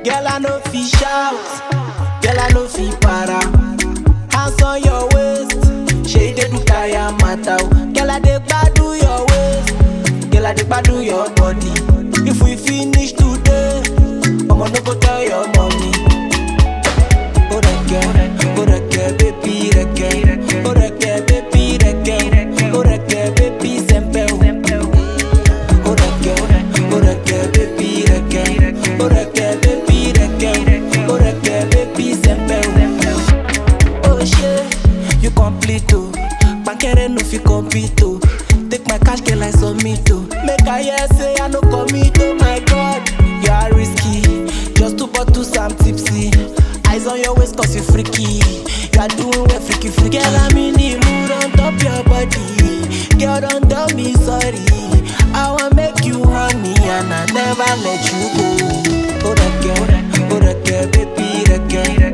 Girl, I know fi shout. Girl, I know fi para. Hands on your waist. Shey dey do kaya mata o. Girl, I dey gbadu your waist. Girl, I dey gbadu your body. If we finish today, I'ma no go tell your mommy. Oh, reke, oh, reke, baby, reke. Oh, reke, baby, reke. Oh, reke, baby, sempe o. Oh, reke, oh, reke, baby, reke. Oh, reke, baby, reke. Oh, reke, baby, sempe o. Oh shey, you complete oh. Bankere no fit compete oh. Take my cash girl I submit oh. Make I hear say I no commit oh my god. You are risky, just two bottles I'm tipsy. Eyes on your waist cause you freaky. You are doing well freaky freaky. Girl I'm in the mood on top your body. Girl don't tell me sorry. I want make you honey and I never let you go. Oh that girl, oh that girl, baby that girl.